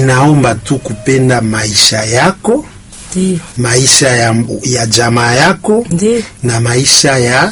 inaomba tu kupenda maisha yako, Ndio. maisha ya, ya jamaa yako Ndio. na maisha ya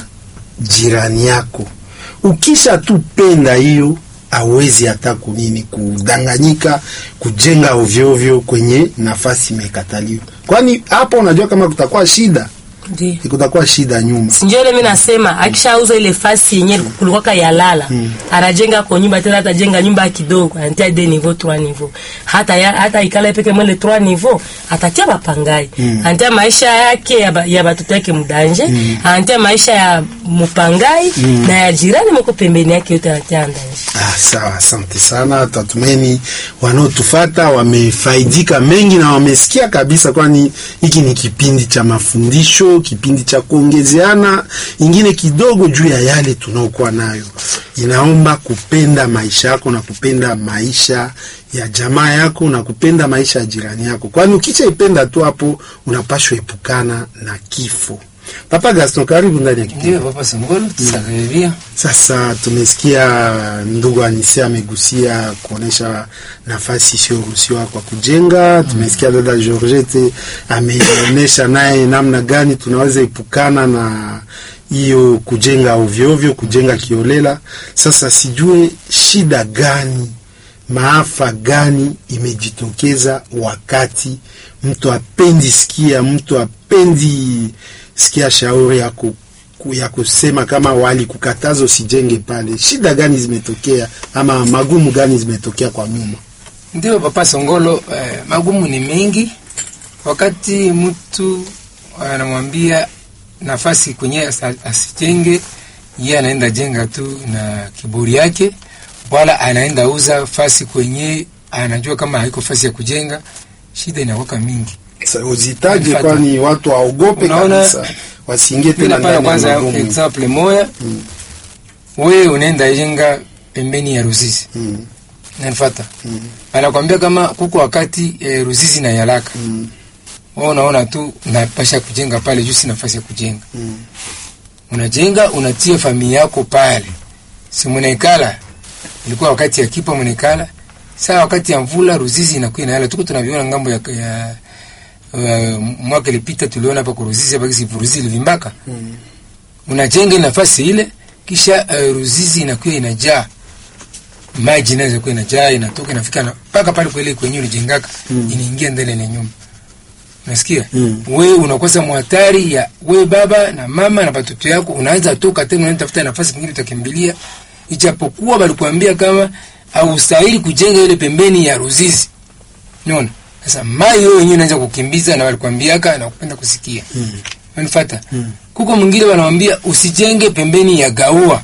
jirani yako. Ukisha tu penda hiyo, awezi hata kunini kudanganyika, kujenga ovyoovyo kwenye nafasi imekataliwa, kwani hapo unajua kama kutakuwa shida, Ndio. kutakuwa shida nyuma. Sinjole mimi nasema akishauza ile fasi yenyewe kulikuwa ya lala. Anajenga kwa nyumba tena atajenga nyumba kidogo, anatia de niveau 3 niveau. Hata ya, hata ikala peke mwele 3 niveau, atatia bapangai. Anatia maisha yake ya, ba, ya batoto yake mdanje, anatia maisha ya mupangai na ya jirani mko pembeni yake yote anatia ndanje. Ah, sawa, asante sana. Tatumeni wanaotufata wamefaidika mengi na wamesikia kabisa, kwani hiki ni kipindi cha mafundisho, kipindi cha kuongezeana ingine kidogo juu ya yale tunaokuwa nayo. Inaomba kupenda maisha yako na kupenda maisha ya jamaa yako na kupenda maisha ya jirani yako, kwani ukishaipenda tu hapo unapashwa epukana na kifo. Papa Gaston, karibu ndani ya kipindi. Ndio Papa Songolo, tusakaribia. Sasa tumesikia ndugu Anise amegusia kuonesha nafasi isiyoruhusiwa kwa kujenga. Tumesikia dada Georgette ameonyesha naye namna gani tunaweza epukana na hiyo kujenga ovyoovyo, kujenga kiolela. Sasa sijue shida gani, maafa gani imejitokeza wakati mtu apendi sikia, mtu apendi sikia shauri ya ku ku- ya kusema kama wali kukataza usijenge pale. Shida gani zimetokea ama magumu gani zimetokea kwa nyuma? Ndio Papa Songolo, eh, magumu ni mengi. Wakati mtu anamwambia nafasi kwenye asa- asijenge, yeye anaenda jenga tu na kiburi yake, wala anaenda uza fasi kwenye anajua kama haiko fasi ya kujenga, shida inakuwa mingi. Sa- Uzitaje, Nifata. kwani watu waogope Unaona, kabisa, wasiingie Mimi tena napana ndani ya kwanza magumu. example moya, wewe unaenda jenga pembeni ya Ruzizi Mm, nanifata mm, anakwambia kama kuko wakati e, Ruzizi na Yalaka mm, wewe unaona tu napasha kujenga pale juu si nafasi ya kujenga mm. unajenga unatia familia yako pale si mnaikala ilikuwa wakati ya kipa mnaikala saa wakati ya mvula Ruzizi inakuwa inayala tuko tunaviona ngambo ya, ya uh, mwaka ilipita tuliona hapa kwa Ruzizi hapa kisi Ruzizi ilivimbaka Mm. unajenga nafasi ile kisha uh, Ruzizi inakuwa inajaa maji inaweza kuwa inajaa inatoka inafika na- mpaka pale kwele kwenye ulijengaka Mm. inaingia ndani ya nyumba nasikia Mm. we unakosa mhatari ya we baba na mama na watoto yako unaanza toka tena unaenda tafuta nafasi nyingine utakimbilia ijapokuwa walikuambia kama haustahili kujenga ile pembeni ya Ruzizi unaona sasa mai wewe wenyewe unaanza kukimbiza na walikwambiaka na kupenda kusikia Mm. unanifuata Mm. kuko mwingine wanawambia usijenge pembeni ya gaua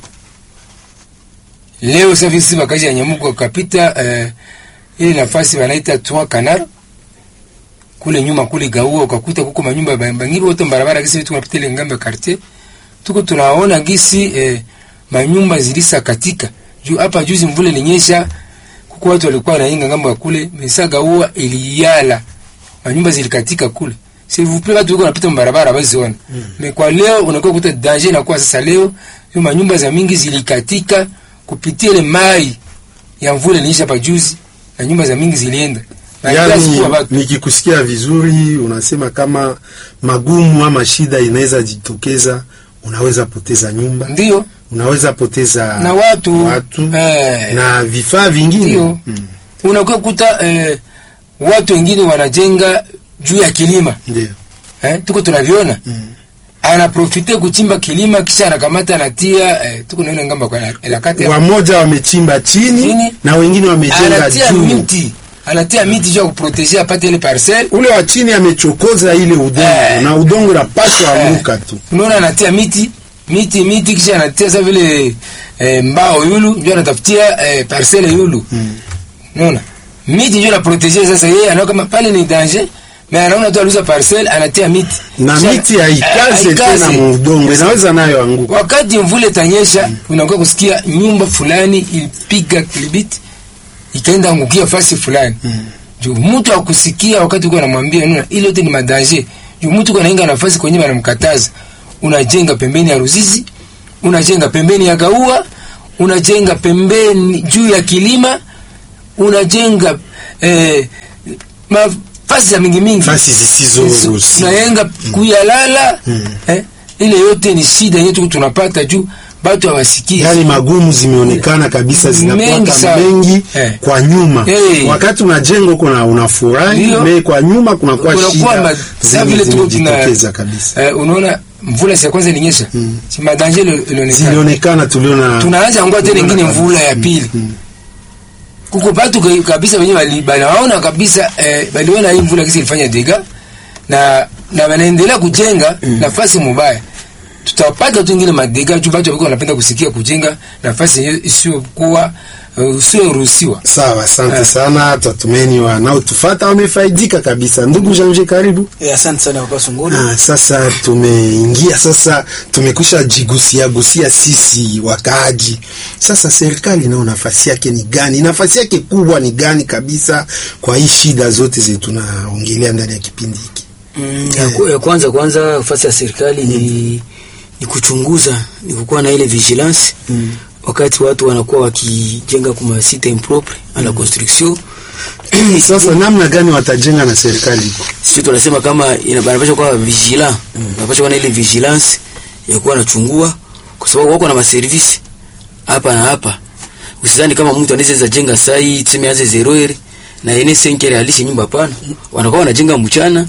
leo sasa visi bakaji ya nyamugo wakapita eh, ile nafasi wanaita trois canard kule nyuma kule gaua ukakuta kuko manyumba ba- bangibi wote barabara gisi vitu unapita ile ngambo ya quartier tuko tunaona gisi eh, manyumba zilisa katika juu hapa juzi mvule ilinyesha kuko watu walikuwa wanainga ngambo ya kule mesa gaua iliyala manyumba zilikatika kule s'il vous plaît watu wako wanapita barabara baziona mm. me kwa leo unakuwa kuta danger inakuwa sasa leo hiyo manyumba za mingi zilikatika kupitia ile mai ya mvule ilinyesha pa juzi na nyumba za mingi zilienda na kila Yaani, siku watu nikikusikia vizuri unasema kama magumu ama shida inaweza jitokeza, unaweza poteza nyumba, ndio unaweza poteza na watu, watu eh, na vifaa vingine Ndio. Mm, unakuwa kuta eh, watu wengine wanajenga juu ya kilima ndio eh, tuko tunaviona Mm. anaprofite kuchimba kilima kisha anakamata anatia eh, tuko naona ngamba kwa elakati wamoja wamechimba chini Chini. na wengine wamejenga anatia juu. miti anatia miti juu ya kuproteger apate ile parcelle Ule wa chini amechokoza ile udongo Eh. na udongo unapaswa Eh. anguka tu. unaona anatia miti miti miti kisha anatia sasa vile eh, mbao yulu ndio anatafutia eh, parcelle yulu Mm. unaona miti ndio anaproteger sasa yeye anaona kama pale ni danger mais anaona tu aluza parcelle anatia miti Na Kisha- miti haikaze haikaze. tena mu udongo, inaweza nayo anguka. wakati mvule tanyesha unakuwa kusikia nyumba fulani ilipiga kilibiti ikaenda angukia fasi fulani Mm. juu mtu akusikia wakati uko anamwambia nuna ile yote ni madanger juu mtu uko nainga nafasi kwenye wanamkataza unajenga pembeni ya Ruzizi unajenga pembeni ya Gaua unajenga pembeni juu ya kilima unajenga eh, mafasi za mingi mingi fasi zisizoruhusiwa tunayenga kuyalala eh, ile yote ni shida yetu tunapata juu batu hawasikii yaani magumu zimeonekana kabisa Mengi zinakuwa sana. mengi Eh. kwa nyuma Eh. wakati unajenga huko na unafurahi Ndio. me kwa nyuma kunakuwa Kunakuwa shida ma- sa zenye vile tuko tuna- zimejitokeza kabisa eh, unaona mvula si ya kwanza ilinyesha si madanje ilionekana zilionekana tuliona tunaanza ngoa tena ingine Tuliona mvula kabisa. ya pili kuko batu ka- kabisa wenye bali- banaona kabisa eh, baliona hii mvula kisi ilifanya dega na na wanaendelea kujenga nafasi mubaya tutapata tu ingine madega juu batu walikuwa wanapenda kusikia kujenga nafasi yenye isiyokuwa uh, usiyoruhusiwa sawa asante Eh. sana tatumeni wanaotufata wamefaidika kabisa ndugu janje karibu Eh, asante sana papa Sunguri. Ah, sasa tumeingia sasa, tumekwisha jigusia gusia sisi wakaaji. Sasa serikali nao nafasi yake ni gani? Nafasi yake kubwa ni gani kabisa kwa hii shida zote zetu tunaongelea ndani ya kipindi hiki? Mm, ya, ku- ya kwanza kwanza nafasi ya serikali ni, ni kuchunguza ni kukuwa na ile vigilance wakati watu wanakuwa wakijenga kuma site impropre à la construction Sasa namna gani watajenga na serikali iko? sisi tunasema kama ina- banapaswa kuwa vigilant banapaswa kuwa na ile vigilance ya kuwa nachungua kwa sababu wako na maservisi hapa na hapa usizani kama mtu anaweza jenga sai tuseme anze zero ere na ene senkere alishe nyumba pana wanakuwa wanajenga mchana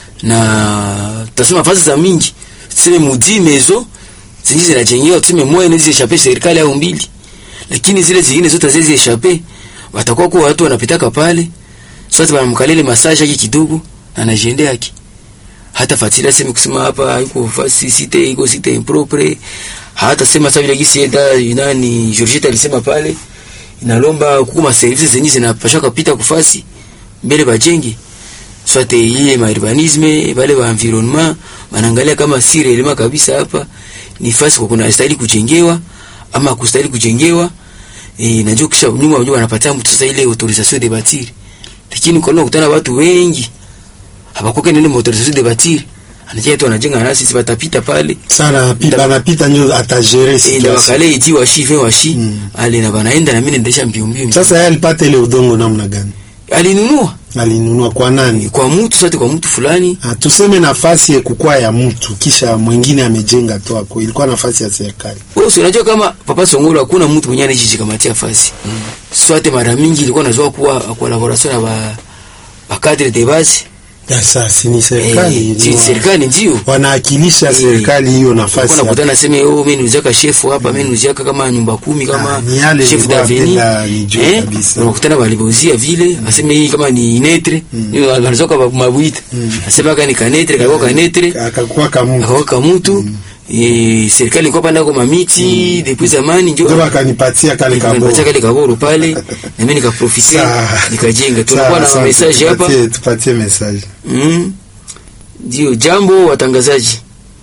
na tutasema fasi za mingi tuseme mudi mezo zingi zinajengewa tuseme moja inaweza ishape serikali au mbili lakini zile zingine zote haziwezi ishape watakuwa kwa watu wanapitaka pale sote wanamkalele massage yake kidogo na anajiendea yake hata fatila sema kusema hapa iko fasi site iko site impropre hata sema sasa vile gisi eda nani Georgette alisema pale inalomba kukuma services zenye zinapasha kupita kufasi mbele bajenge swate ile ma urbanisme bale ba environnement wanaangalia kama si relema kabisa hapa ni fasi kwa kuna stahili kujengewa ama kustahili kujengewa e, najua kisha nyuma unajua wanapatia mtu sasa ile autorisation de bâtir lakini kwa nini kutana watu wengi hapakoke nini autorisation de bâtir anajia tu anajenga nasi sisi batapita pale Sana pi- banapita ndio atagere ile situation. wakale iti washi fe washi ale na banaenda na mimi naendesha mbio mbio Sasa yeye alipata ile udongo namna gani? alinunua Alinunua kwa nani? kwa mtu sote kwa mtu fulani Ah, tuseme nafasi ya kukua ya mtu kisha mwingine amejenga tu ako, ilikuwa nafasi ya serikali. wewe si unajua kama papa Songolo hakuna mtu mwenye anajikamatia fasi sote mara mingi ilikuwa nazoa kuwa collaboration na ba ba cadre de base Ya sasa ni serikali eh, si ni wa- serikali ndio wanaakilisha Eh, serikali hiyo nafasi Kuna ya- kutana sema oh mimi niuzaka chef hapa mimi niuzaka kama nyumba kumi kama Ah, ni yale chef nilikuwa d'avenir napenda nijue kabisa. unakutana walibauzia vile aseme hii kama ni netre ni wanazoka mabuita asema kama ni kanetre kwa kanetre akakuwa kamu akawaka mtu eh serikali ilikuwa panda kwa mamiti depuis zamani ndio ndio akanipatia kale kaboro. Nikapatia kale kaboro pale na mimi nikaprofite Sawa. nikajenga tunakuwa Sawa, na sawa, message hapa tupatie- tupatie message. Mm. Ndio jambo watangazaji.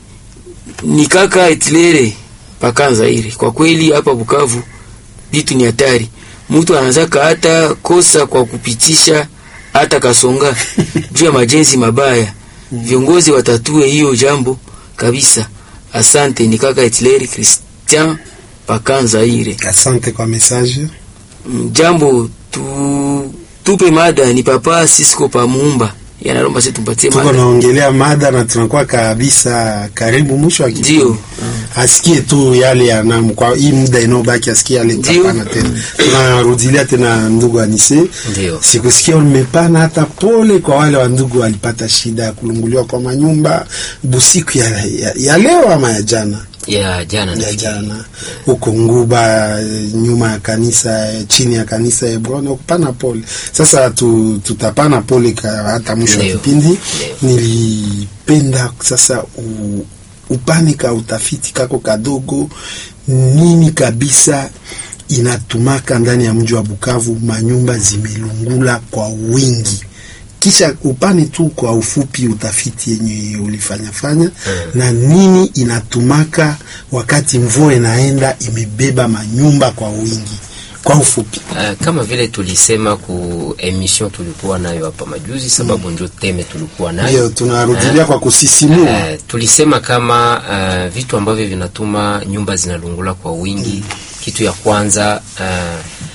Ni kaka Etlere pakanza ile. Kwa kweli hapa Bukavu vitu ni hatari. Mtu anazaka hata kosa kwa kupitisha hata kasonga juu ya majenzi mabaya. Viongozi watatue hiyo jambo kabisa. Asante ni kaka Etlere Christian pakanza ile. Asante kwa message. Mm, Jambo tu tupe mada ni papa Cisco pa Muumba. Yanalomba sisi tumpatie Tuko mada. naongelea mada na tunakuwa kabisa karibu mwisho wa kipindi. Ndio. Asikie tu yale yanam kwa hii muda inayobaki asikie yale Ndio. tutapana tena. Tunarudilia tena ndugu Anise. Ndio. Sikusikia umepana hata pole kwa wale wa ndugu walipata shida ya kulunguliwa kwa manyumba busiku ya, ya, ya leo ama ya jana ya jana ya nafikiri. jana huko Nguba eh, nyuma ya kanisa eh, chini ya kanisa ya Hebron kupana pole. Sasa tu, tutapana pole ka, hata mwisho wa Ndio. kipindi. Nilipenda sasa u, upane ka utafiti kako kadogo, nini kabisa inatumaka ndani ya mji wa Bukavu manyumba zimelungula kwa wingi kisha upane tu kwa ufupi utafiti yenye ulifanya fanya na nini inatumaka wakati mvua inaenda imebeba manyumba kwa wingi kwa ufupi Uh, kama vile tulisema ku emission tulikuwa nayo hapa majuzi, sababu ndio teme tulikuwa nayo hiyo tunarudilia kwa kusisimua Uh, tulisema kama uh, vitu ambavyo vinatuma nyumba zinalungula kwa wingi. Kitu ya kwanza uh,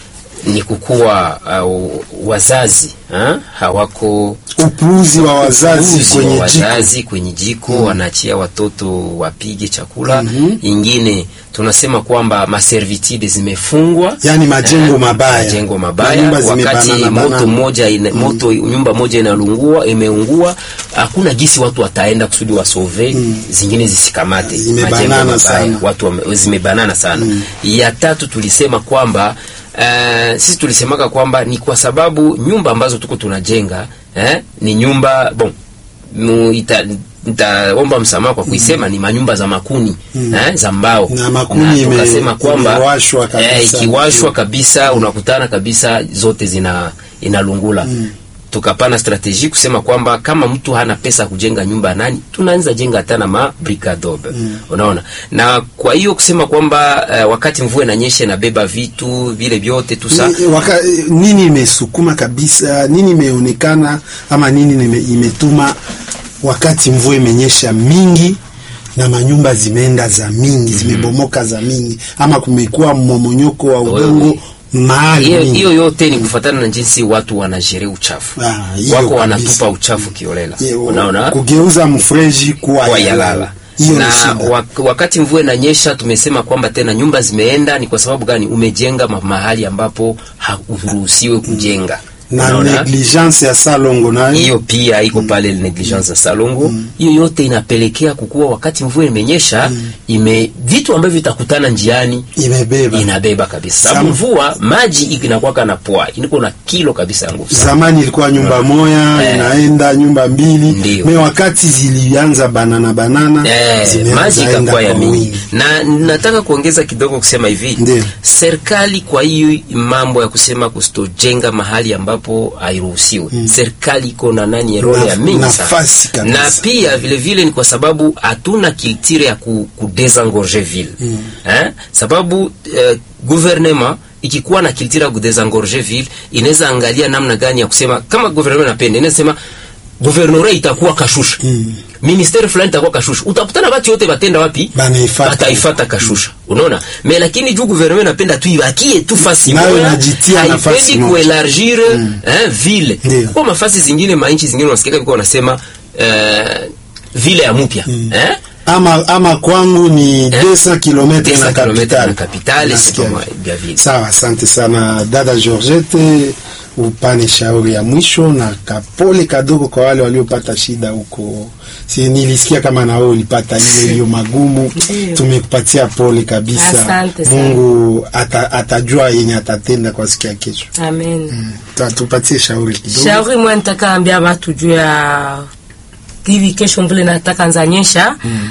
ni kukuwa uh, wazazi ha? hawako upuuzi wa wazazi upuuzi kwenye wa jiko wazazi kwenye jiko wanaachia watoto wapige chakula ingine tunasema kwamba maservitude zimefungwa yani majengo Eh, mabaya majengo mabaya Manyumba wakati zimebanana moto banana. moja ina, moto nyumba moja inalungua imeungua hakuna gisi watu wataenda kusudi wasove zingine zisikamate Zimebanana Majengo mabaya, sana. watu wame, zimebanana sana ya tatu tulisema kwamba uh, sisi tulisemaka kwamba ni kwa sababu nyumba ambazo tuko tunajenga eh, ni nyumba bon mu, ita, nitaomba msamaha kwa kuisema ni manyumba za makuni eh, za mbao Na makuni ime- tukasema kwamba imewashwa kabisa. eh, ikiwashwa kabisa unakutana kabisa zote zina inalungula tukapana strategie kusema kwamba kama mtu hana pesa ya kujenga nyumba ya nani tunaanza jenga hata na mabricadobe unaona na kwa hiyo kusema kwamba uh, wakati mvua inanyesha inabeba vitu vile vyote tu sa Ni- waka, nini imesukuma kabisa nini imeonekana ama nini nime, imetuma wakati mvua imenyesha mingi na manyumba zimeenda za mingi zimebomoka za mingi ama kumekuwa mmomonyoko wa udongo Wewe. mahali hiyo mingi. hiyo yote ni kufuatana na jinsi watu wanajere uchafu Ah, hiyo wako kabisa. wanatupa uchafu kiolela Ye- unaona kugeuza mfreji kuwa kwa yalala yalala hiyo ni na shida wak wakati mvua inanyesha tumesema kwamba tena nyumba zimeenda ni kwa sababu gani umejenga ma mahali ambapo hauruhusiwe kujenga na Unaona? negligence ya salongo nayo hiyo pia iko pale negligence ya salongo hiyo yote inapelekea kukuwa wakati mvua imenyesha ime vitu ambavyo vitakutana njiani imebeba inabeba kabisa Sam- sababu mvua maji inakuwaka na poa iniko na kilo kabisa ya nguvu sana. zamani ilikuwa nyumba moya Eh. inaenda nyumba mbili Ndiyo. me wakati zilianza banana banana Eh, zimeanza maji enda ikakuwa ya kwa mingi wingi. na nataka kuongeza kidogo kusema hivi Ndiyo. serikali kwa hiyo mambo ya kusema kustojenga mahali ambapo hairuhusiwe serikali iko na nani role Na- ya mingi nafasi sana kabisa. na pia vile vile ni kwa sababu hatuna kiltire ya ku, ku desengorger ville eh? sababu eh, gouvernement ikikuwa na kiltire ya kudesengorger ville inaweza angalia namna gani ya kusema kama gouvernement napenda inaweza sema guvernora itakuwa kashusha mm. ministeri fulani itakuwa kashusha utakutana batu yote batenda wapi Banaifata. bataifata kashusha unaona me lakini juu gouvernement napenda tu ibakie tu fasi Nayo moja inajitia nafasi haipendi moja. kuelargir eh, ville Ndiyo. kwa mafasi zingine mainchi zingine unasikia biko wanasema eh, vile ya mpya eh? ama ama kwangu ni 200 km 200 na kilomita capital na kapitali Nasikia. sio vya vile sawa asante sana dada Georgette upane shauri ya mwisho na kapole kadogo kwa wale waliopata shida huko si nilisikia kama na wewe ulipata hiyo hiyo magumu tumekupatia pole kabisa Asante sana. Mungu ata, atajua yenye atatenda kwa siku ya kesho amen Ta- tupatie shauri kidogo shauri mwe nitaka ambia watu juu ya hivi kesho mvule nataka nzanyesha mm.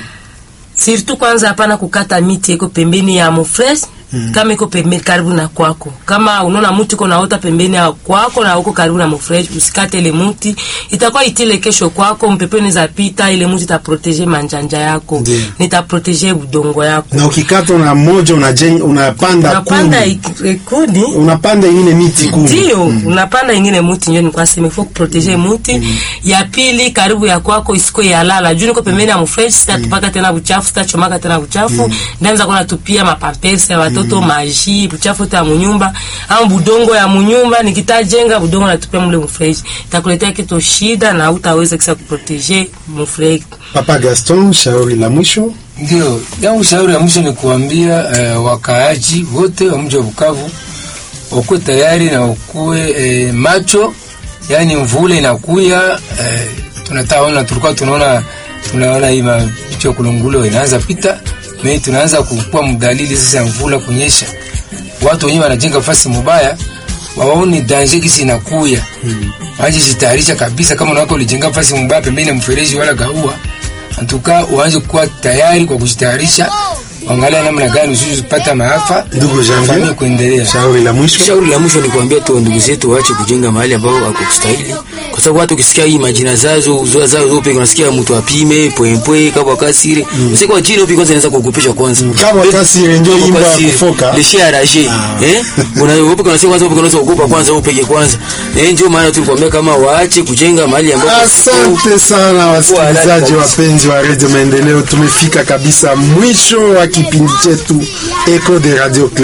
sirtu kwanza hapana kukata miti iko pembeni ya mufresh mm. kama iko pembeni karibu na kwako kama unaona mti iko naota pembeni ya kwako na uko karibu na mufresh usikate ile mti itakuwa itile kesho kwako mpepe unaweza pita ile mti itaprotege manjanja yako Ndiyo. nitaprotege udongo yako na ukikata na moja unajenga unapanda unapanda kumi ik- ikuni unapanda ingine miti kumi ndio unapanda ingine muti njo nikuwa sema ifo kuprotege muti ya pili karibu ya kwako isiko yalala juu niko pembeni ya mfresh sitatupaka tena buchafu sitachomaka tena buchafu ndaanza kuwa natupia mapampersi ya watoto maji buchafu ta munyumba au budongo ya munyumba nikitajenga budongo natupia mule mfresh itakuletea kitu shida na utaweza kisa kuprotege mfresh Papa Gaston, shauri la mwisho. Ndio, yangu shauri ya mwisho ni kuambia eh, wakaaji wote wa mji wa Bukavu wakuwe tayari na wakuwe eh, macho, yaani mvula inakuya eh, tunataona tulikuwa tunaona tunaona hii mapicha ya kulungulo inaanza pita mimi tunaanza kukuwa mdalili sasa ya mvula kunyesha. Watu wenyewe wanajenga fasi mubaya waone danger kisi inakuya waje jitayarisha kabisa. Kama unawako ulijenga fasi mubaya pembeni ya mfereji wala gaua, antuka uanze kuwa tayari kwa kujitayarisha, angalia namna gani usije kupata maafa, Ndugu Janvier, familia kuendelea. shauri la mwisho. Shauri la mwisho ni kuambia tu ndugu zetu waache kujenga mahali ambao hakustahili, kwa sababu watu ukisikia hii majina zazo uzoa zao zote, unasikia mtu apime pwempwe kabwa kasire usiku jina upi kwanza, inaanza kuogopesha kwanza Kabwa kasire ndio Kabwa imba ya kasire, kufoka. leshe araje eh, unaogopa kana kwanza upi kwanza uogopa kwanza upeke kwanza eh, ndio maana tulikwambia kama waache kujenga mahali ambapo Asante sana wasikilizaji wapenzi wa Radio Maendeleo, tumefika kabisa mwisho wa kipindi chetu Echo de Radio Club.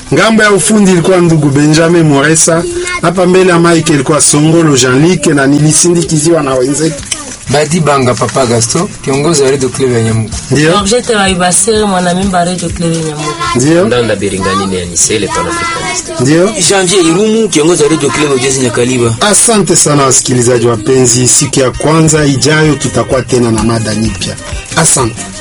ngambo ya ufundi ilikuwa ndugu Benjamin Moresa, hapa mbele ya mike ilikuwa Songolo Jean-Luc na nilisindikiziwa na wenzetu, Badi Banga Papa Gaston, kiongozi wa Radio Club ya Nyamugo. ndio Georgette Waibasire mwanamimba Radio Club Nyamugo. ndio ndanda biringani ni anisele panafricaniste ndio. Janvier Irumu kiongozi wa Radio Club Ujezi Nyakaliba. Asante sana wasikilizaji wapenzi, siku ya kwanza ijayo tutakuwa tena na mada nyipya. Asante.